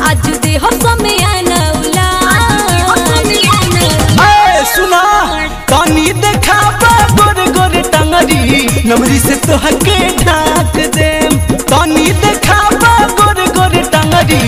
आज दे हो समय नौला ए सुना तनी देखाबा गोर गोर टंगरी नमरी से तोहके ढाक दे तनी देखाबा गोर गोर टंगरी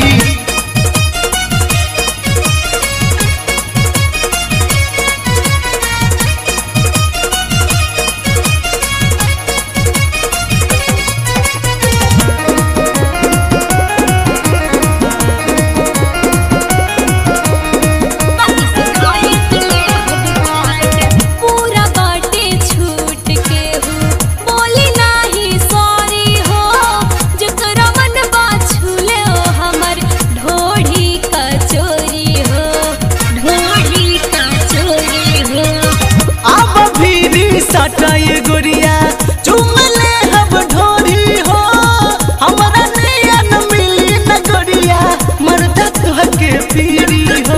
पूरा बाटे छूट के हो बोली नाही सॉरी हो जकरा मन बा छूले हो हमर ढोढ़ी का चोरी हो ढोढ़ी का चोरी हो अब भीरी सटाए गोरिया चुमले हब ढोरी हो हमरा नैया न मिली न गोरिया मर्द तोहके पीरी हो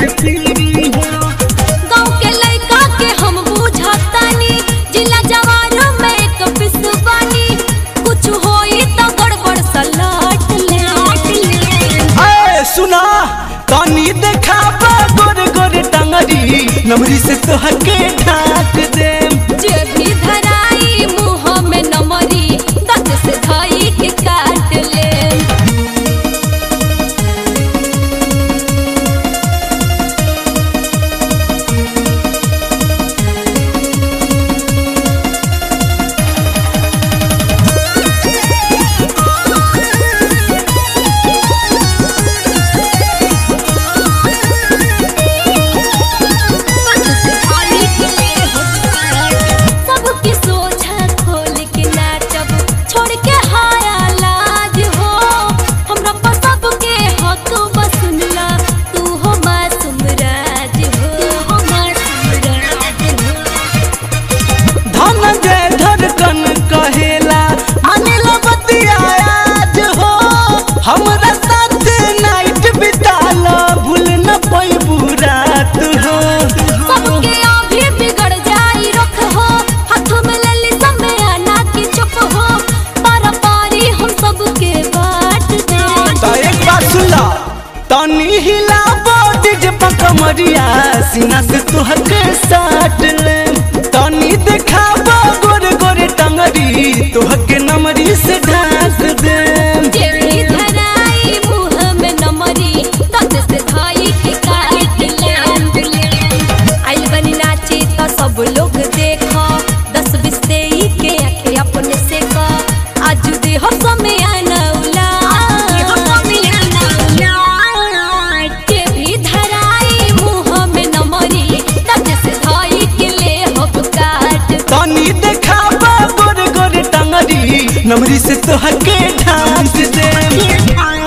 गाँव के लड़का के हम बुझातानी जिला जवार में एक पिसवानी कुछ होई तो गड़बड़ सलाट ले ए सुना तनी देखाबा गोर गोर टंगरी नमरी से तोहके ढाक दे जे भी धराई मुँह में नमरी दत से धाई के काट ले सबके सोझा खोल के नाचब छोड़ के हाया लाज हो हमरा पर सबके हक बसुनला तू हो मासूम राज हो हो मासूम राज हो धन जय धड़कन कहेला अनिल बतिया आज हो हमरा साथ नाइट बिताला भूल न पैबू रात हो सबके अभी बिगड़ जाई रख हो हाथ में ले ली समय आना की चुप हो पारा पारी हम सबके बांट दे तो एक बात सुला तनी हिला बॉडी जे पकमरिया सीना से तुहके साट ले तनी देखाबा गोर गोर टंगरी तुहके नमरी से ढाक दे जेबी धराई मुँह में नमरी दत से धाई के काट ले आइल बनी नाची तो सब लोग देखो दस बीस देई के आखे अपने से का आज दे हो समय नौला जेबी धराई मुँह में नमरी दत से धाई के ले हो काट तनी देखाबा गोर गोर टंगरी नमरी से तोहके ढाक दे